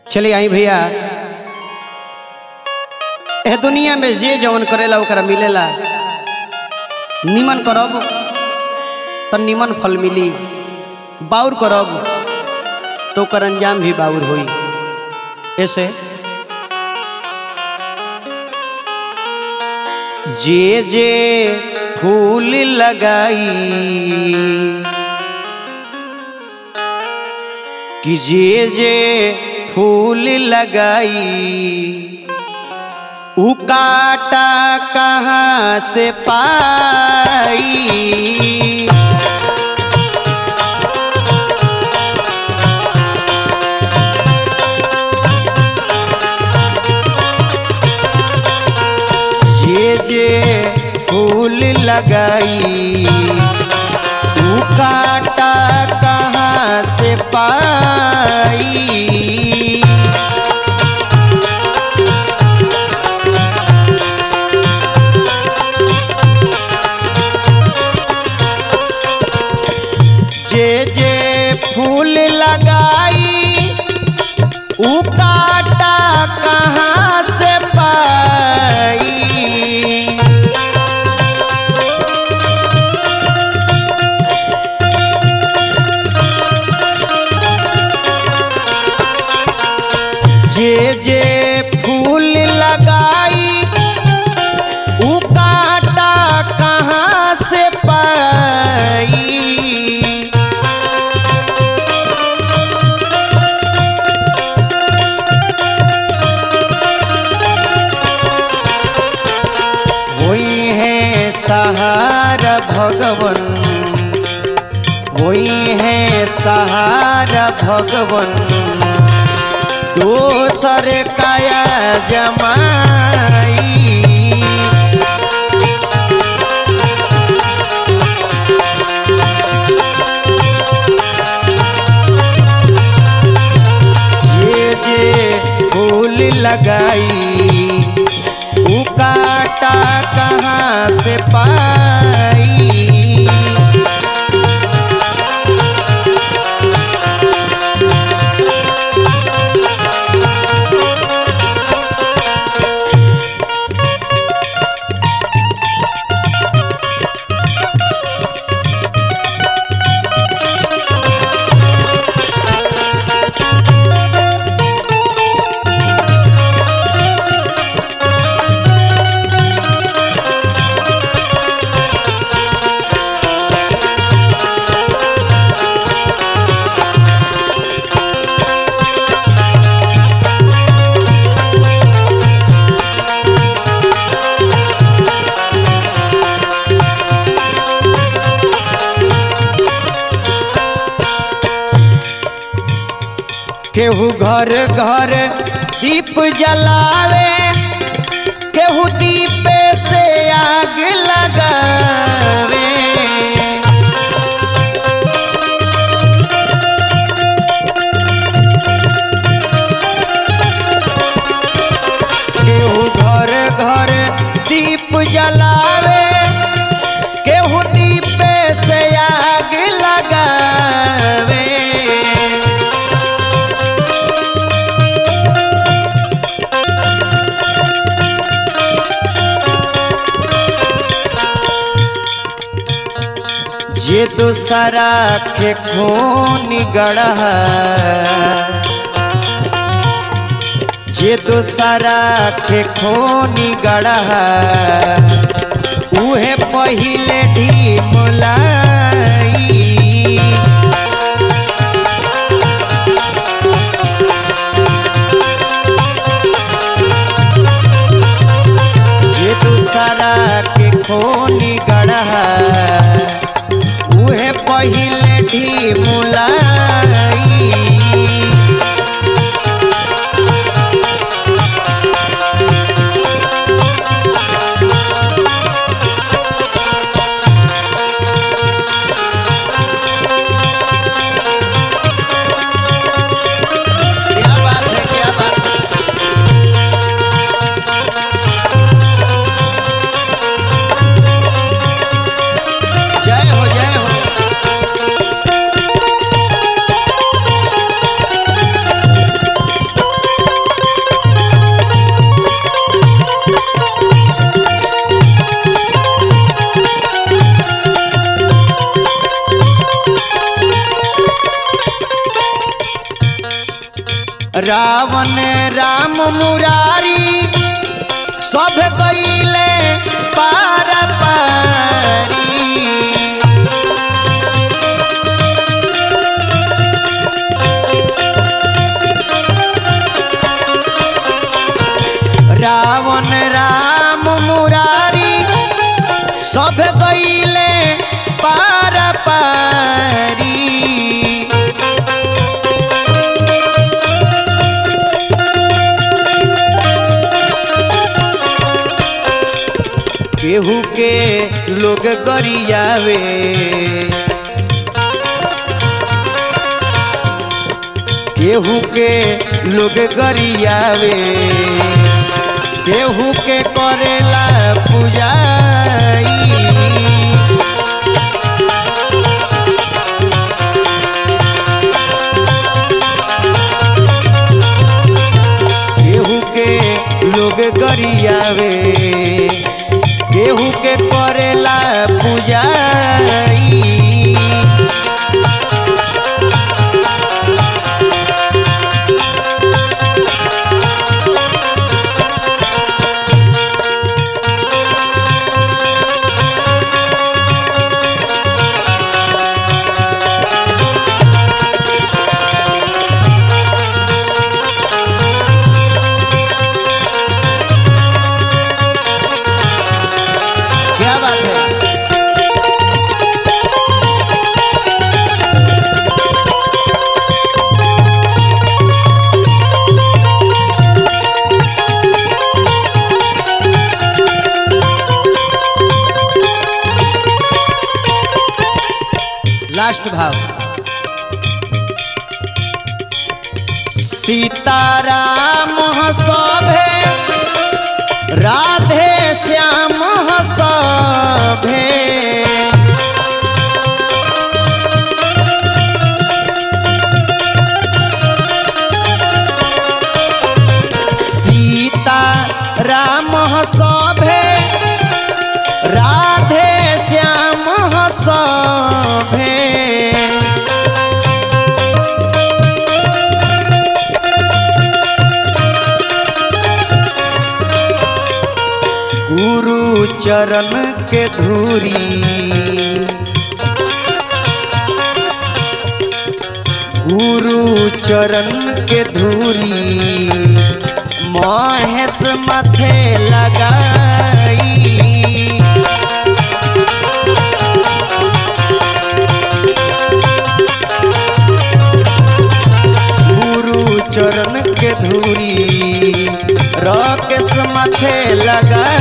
चलिए आई भैया एह दुनिया में जे जवन करेला ओकरा मिलेला निमन करब तो निमन फल मिली बाउर करब तो ओकर अंजाम भी बाउर होई ऐसे जे जे फूल लगाई कि जे जे फूल लगाई उ काटा कहाँ से पाई जे जे फूल लगाई उ काटा कहाँ से पाई जे जे फूल लगाई उ काटा कहाँ से पाई जे जे फूल लगाई उ काटा कहाँ से पाई होई है सहारा भगवन होई है सहारा भगवन दोसर काया जमाई जे जे फूल लगाई उ काटा कहाँ से पाई केहू घर घर दीप जलावे केहू दीपे से आग लगावे केहू घर घर दीप जलावे केहू दीपे से आग लगावे जे दूसरा के खून गढ़ा जे दूसरा के खून गढ़ा उहे पहिले ढीमलाई जे दूसरा के खून गढ़ा उहे पहिले ढीमुलाई रावण राम मुरारी सब गईले पार पारी रावण राम मुरारी सब गईले पार पारी केहू के लोग गरियावे केहू के लोग गरियावे केहू के करेला पूजाई केहू के लोग गरियावे केहू के करेला पूजाई क्या बात है लास्ट भाव सीताराम सभे राधे श्याम सभे सीता राम सभे राधे श्याम सभे गुरु चरण के धूरी गुरु चरण के धूरी महेश माथे लगाई गुरु चरण के धूरी राकेश माथे लगाई